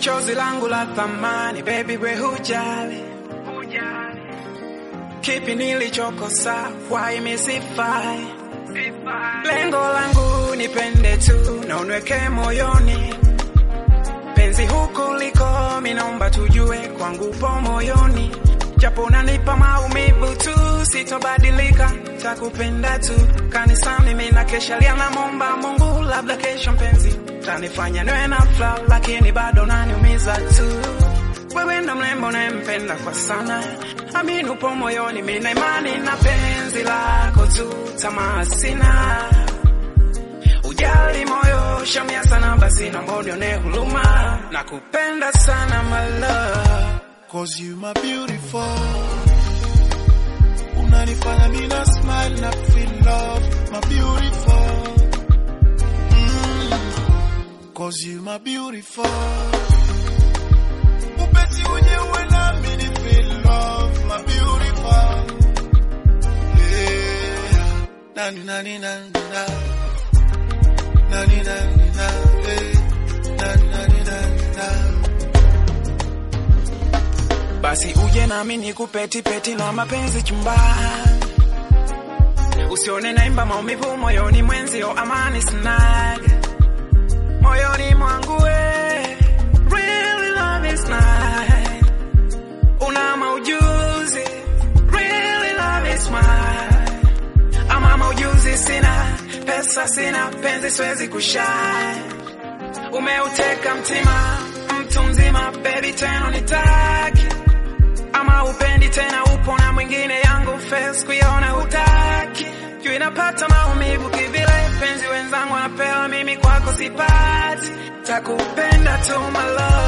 chozi langu la thamani, baby we hujali kipi nilichokosa, why misifai? Lengo langu nipende tu na unweke moyoni, penzi huku liko, minaomba tujue kwangu po moyoni, japo unanipa maumivu tu, sitobadilika, takupenda tu. Kanisani mina kesha lia na momba Mungu, labda kesho mpenzi tanifanya niwe na fla, lakini bado naniumiza tu. Wewe ndo mrembo nayempenda kwa sana, amini upo moyoni, mina imani na penzi lako tu, tamaa sina ujali moyo shamia sana, basi naomba unione huruma, nakupenda sana my love. Cause you my beautiful Unanifanya mina smile na feel love My beautiful mm. Cause you my beautiful Upesi uje uwe nami ni feel love My beautiful yeah. Nani nani nani na Nani nani na eh. Nani nani nani na Basi uje nami nikupeti peti na mapenzi chumbani, usione naimba maumivu moyoni mwenzio, amani sinaga moyoni mwangu we, really love is nice. Una maujuzi, really love is mine. Ama maujuzi sina, pesa sina, penzi siwezi kushine. Umeuteka mtima, mtu mzima, baby tena nitaki ama upendi tena, upo na mwingine, yangu face kuiona hutaki, juu inapata maumivu kivile, penzi wenzangu wanapewa, mimi kwako sipati, takupenda tu my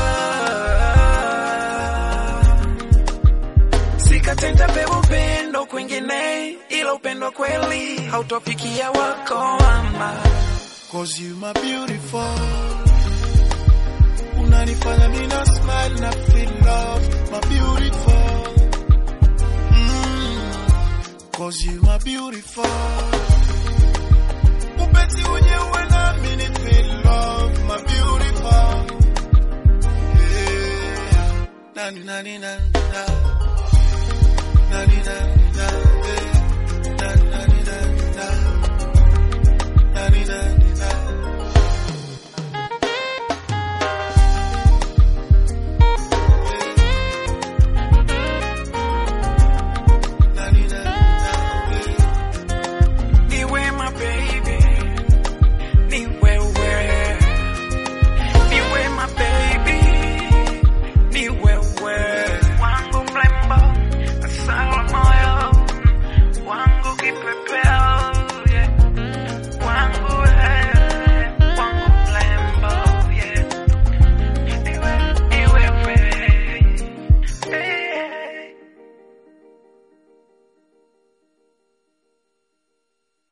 love, sikatenda pewa upendo kwingine, ila upendo kweli hautofikia wako mama. Cause you my beautiful Unanifanya mina smile na feel love My beautiful mm. Cause you my beautiful Upesi uje uwe nami ni feel love My beautiful yeah. Nani nani nani nani